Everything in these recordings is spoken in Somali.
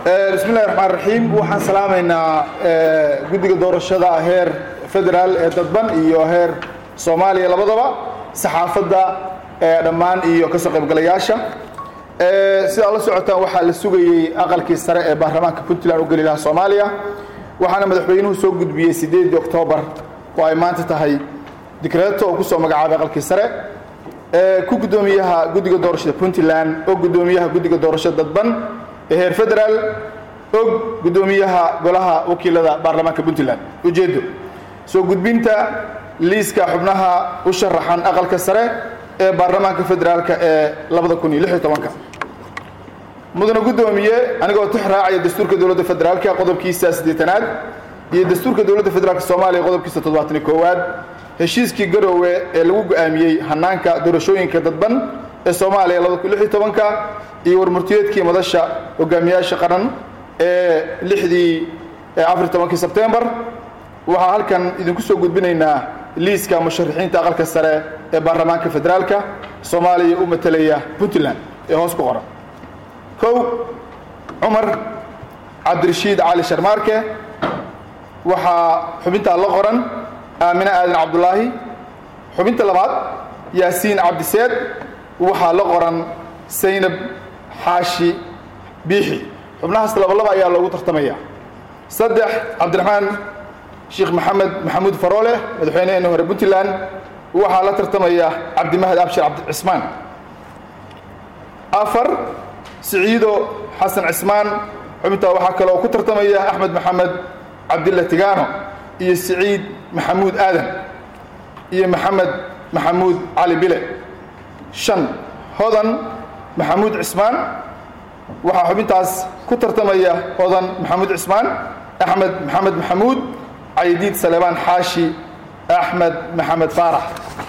bismi llahi raxmaan raxiim waxaan salaamaynaa guddiga doorashada heer federaal ee dadban iyo heer soomaaliya labadaba saxaafadda dhammaan iyo ka soo qaybgalayaasha sidaa la socotaan waxaa la sugayey aqalkii sare ee baarlamaanka puntland u geli lahaa soomaaliya waxaana madaxweynuhu soo gudbiyey sideedii oktoobar oo ay maanta tahay dikreeto oo kusoo magacaabay aqalkii sare ku guddoomiyaha guddiga doorashada puntland oo guddoomiyaha guddiga doorashada dadban ee heer federaal og guddoomiyaha golaha wakiilada baarlamaanka puntland ujeeddo soo gudbinta liiska xubnaha u sharaxan aqalka sare ee baarlamaanka federaalka ee labada kun iyo lix iyo tobanka mudana guddoomiye anigoo tix raacaya dastuurka dowladda federaalka qodobkiisa siddeetanaad iyo dastuurka dowladda federaalka soomaaliya qodobkiisa toddobaatan iyo koowaad heshiiskii garoowe ee lagu go'aamiyey hanaanka doorashooyinka dadban ee soomaaliya labada kun lix iyo tobanka iyo warmurtiyeedkii madasha hogaamiyaasha qaran ee lixdii afar iyo tobankii sebtembar waxaa halkan idinku soo gudbinaynaa liiska musharaxiinta aqalka sare ee baarlamaanka federaalka soomaaliya u matelaya puntland ee hoos ku qoran kow cumar cabdirashiid cali sharmaarke waxaa xubintaa la qoran aamine aadan cabdulaahi xubinta labaad yaasiin cabdiseed waxaa la qoran saynab xaashi biixi xubnahaas labalaba ayaa loogu tartamaya saddex cabdiraxmaan sheekh maxamed maxamuud faroole madaxweyneheena hore puntland waxaa la tartamaya cabdimahad abshir cabdicismaan afar siciido xasan cismaan xubintaa waxaa kaloo ku tartamaya axmed maxamed cabdilla tigaano iyo siciid maxamuud aadan iyo maxamed maxamuud cali bile shan hodan maxamuud cismaan waxaa xubintaas ku tartamaya hodan maxamuud cismaan axmed maxamed maxamuud caydiid saleebaan xaashi axmed maxamed faarax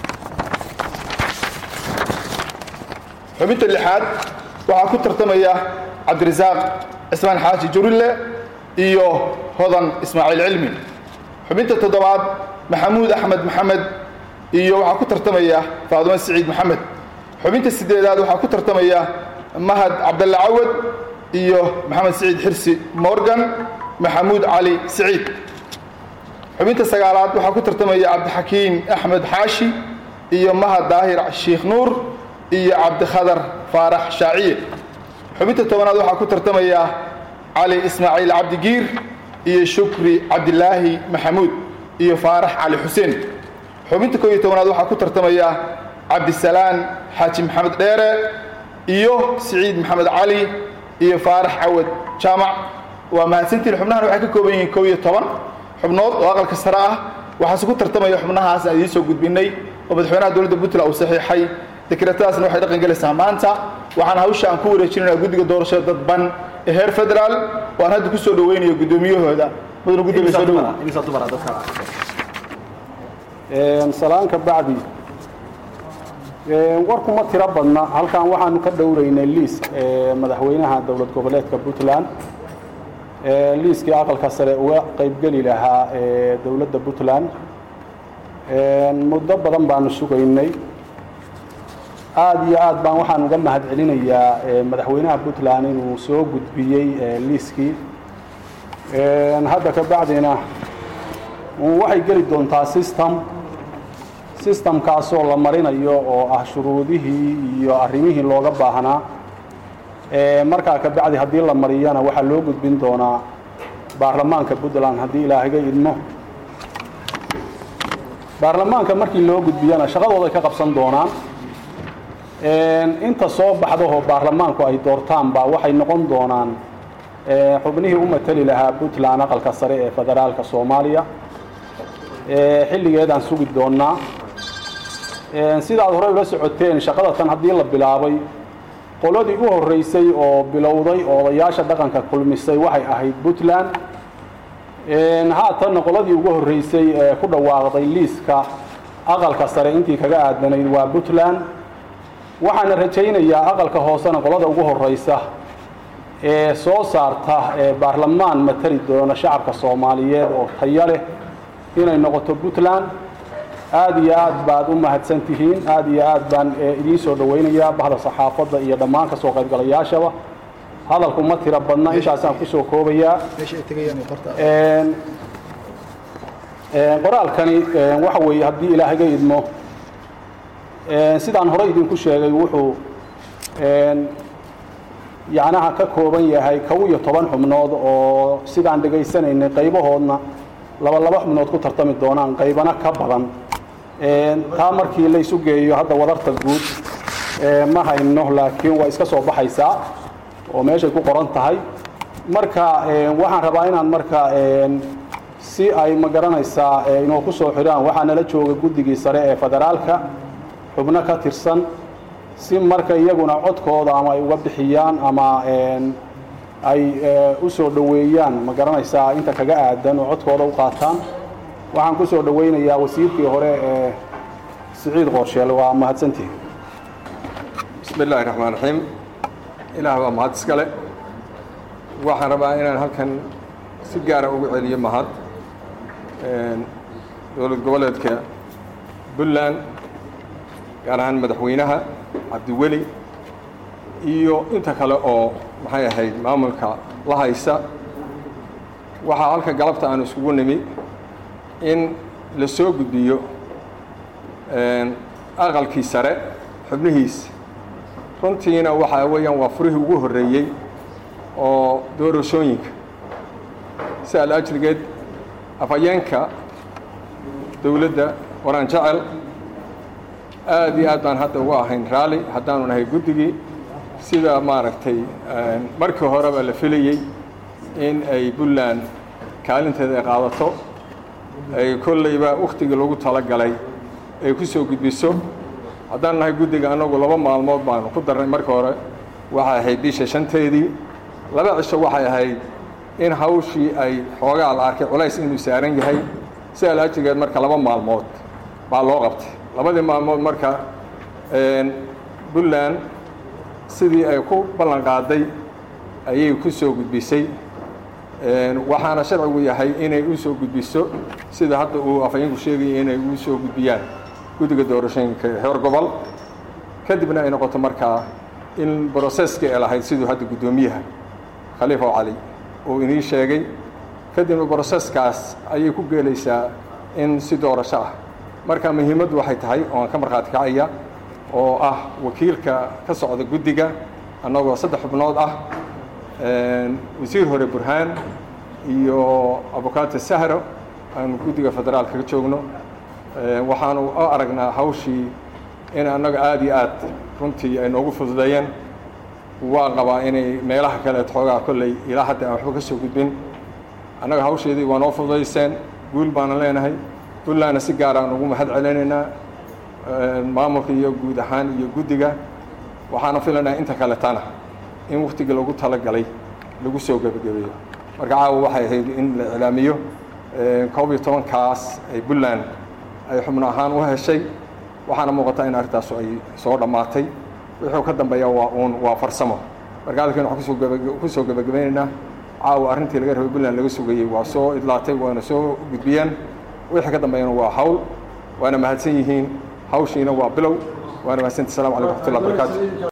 xubinta lixaad waxaa ku tartamaya cabdirasaaq cismaan xaashi jurille iyo hodan ismaaciil cilmi xubinta toddobaad maxamuud axmed maxamed iyo waxaa ku tartamaya faadumo siciid maxamed xubinta sideedaad waxaa ku tartamaya mahad cabdalle cawad iyo maxamed siciid xirsi morgan maxamuud cali siciid xubinta sagaalaad waxaa ku tartamaya cabdixakiim axmed xaashi iyo mahad daahir sheikh nuur iyo cabdikhadar faarax shaaciye xubinta tobanaad waxaa ku tartamaya cali ismaaciil cabdigiir iyo shukri cabdilaahi maxamuud iyo faarax cali xuseen xubinta koob iyo tobanaad waxaa ku tartamaya cabdisalaan xaaji maxamed dheere iyo siciid maxamed cali iyo faarax cawad jaamac waa mahadsantiin xubnahan waxay ka kooban yihiin kow iyo toban xubnood oo aqalka sare ah waxaase ku tartamaya xubnahaas aan idiin soo gudbinay oo madaxweynaha dowladda puntland uu saxiixay dekreetadaasna waxay dhaqan gelaysaa maanta waxaan hawsha aan ku wareejinayna guddiga doorashada dadban ee heer federaal oo aan hadda ku soo dhaweynayo guddoomiyahooda mudana gudoomiye soo dhawow salaanka bacdi warkuma tiro badna halkan waxaanu ka dhowraynay liis madaxweynaha dowlad goboleedka puntland liiskii aqalka sare uga qaybgeli lahaa dowladda puntland muddo badan baanu sugaynay aada iyo aad baan waxaan uga mahad celinayaa madaxweynaha puntland inuu soo gudbiyey liiskii hadda ka bacdina waxay geli doontaa system systemkaasoo la marinayo oo ah shuruudihii iyo arrimihii looga baahnaa markaa ka bacdi haddii la mariyana waxaa loo gudbin doonaa baarlamaanka puntland haddii ilaahaga idmo baarlamaanka markii loo gudbiyana shaqadooday ka qabsan doonaan inta soo baxdahoo baarlamaanku ay doortaanba waxay noqon doonaan xubnihii u mateli lahaa puntland aqalka sare ee federaalka soomaaliya xilligeedaan sugi doonnaa sidaad horey ula socoteen shaqada tan haddii la bilaabay qoladii u horreysay oo bilowday oo odayaasha dhaqanka kulmisay waxay ahayd puntland haatanna qoladii ugu horreysay ee ku dhawaaqday liiska aqalka sare intii kaga aadanayd waa puntland waxaana rajaynayaa aqalka hoosena qolada ugu horreysa ee soo saarta ee baarlamaan matali doona shacabka soomaaliyeed oo tayo leh inay noqoto puntland aada iyo aad baad u mahadsan tihiin aada iyo aad baan idiin soo dhawaynayaa bahda saxaafadda iyo dhammaan ka soo qaybgalayaashaba hadalku ma tiro badna intaasaan kusoo koobayaa qoraalkani waxa weeye haddii ilaahaga idmo sidaan hore idinku sheegay wuxuu yacnaha ka kooban yahay kow iyo toban xubnood oo sidaan dhegaysanaynay qaybahoodna laba laba xubnood ku tartami doonaan qaybana ka badan taa markii laysu geeyo hadda wadarta guud ma hayno laakiin waa iska soo baxaysaa oo meeshay ku qoran tahay marka waxaan rabaa inaan marka si ay ma garanaysaa inoo ku soo xidhaan waxaa nala jooga guddigii sare ee federaalka xubno ka tirsan si marka iyaguna codkooda ama ay uga bixiyaan ama ay u soo dhoweeyaan ma garanaysaa inta kaga aadan oo codkooda u qaataan waxaan ku soo dhoweynayaa wasiirkii hore ee siciid qorsheel waa mahadsantihi bismi illaahi raxmaan raxiim ilaah waa mahad iskale waxaan rabaa inaan halkan si gaara ugu celiyo mahad dowlad goboleedka puntland gaar ahaan madaxweynaha cabdiweli iyo inta kale oo maxay ahayd maamulka la haysa waxaa halka galabta aanu iskugu nimi in la soo gudbiyo aqalkii sare xubnihiisa runtiina waxaa weeyaan waa furihii ugu horreeyey oo doorashooyinka si al-ajrigeed afhayeenka dowladda waraan jecel aad iyo aad baan hadda uga ahayn raalli haddaanu nahay guddigii sida maaragtay markii horeba la filayey in ay puntland kaalinteeda ay qaadato ay kollayba wakhtigii lagu talagalay ay ku soo gudbiso haddaan nahay guddiga annagu laba maalmood baanu ku darnay marka hore waxay ahayd bisha shanteedii laba cisho waxay ahayd in hawshii ay xoogaa la arkay culays inuu saaran yahay si alaajigeed marka laba maalmood baa loo qabtay labadii maalmood marka puntland sidii ay ku ballan qaaday ayay ku soo gudbisay waxaana sharcigu yahay inay u soo gudbiso sida hadda uu afhayeenku sheegaya inay u soo gudbiyaan guddiga doorashooyinka heer gobol kadibna ay noqoto markaa in broseskii ay lahayd siduu hadda guddoomiyaha khaliifa cali uu inii sheegay kadibna broseskaas ayay ku geelaysaa in si doorasho ah marka muhiimaddu waxay tahay ooaan ka markhaati kacaya oo ah wakiilka ka socda guddiga annagoo saddex xubnood ah wasiir hore burhaan iyo abukaate sahro aanu guddiga federaalka ka joogno waxaanu u aragnaa hawshii in annaga aada iyo aad runtii ay noogu fududeeyeen waa qabaa inay meelaha kaleed xoogaa kolley ilaa hadda aan waxba ka soo gudbin annaga hawsheedii waa noo fududayseen guul baana leenahay puntlandna si gaar aan ugu mahad celinaynaa maamulka iyo guud ahaan iyo guddiga waxaana filanaa inta kaletana in waktigii lagu talagalay lagu soo gebagabeeyo marka caawa waxay ahayd in la iclaamiyo koob iyo tobankaas ay puntland ay xubno ahaan u heshay waxaana muuqataa in arrintaasu ay soo dhammaatay wuxuu ka dambeeya waa uun waa farsamo marka halkan waxaan kusoo gaba kusoo gebagabaynaynaa caawa arrintii laga rabay puntland laga sugayey waa soo idlaatay waana soo gudbiyeen wixii ka dambeeyana waa hawl waana mahadsan yihiin hawshiina waa bilow waana mahadsanti assalamu calaykum raxmatullahi barakaatu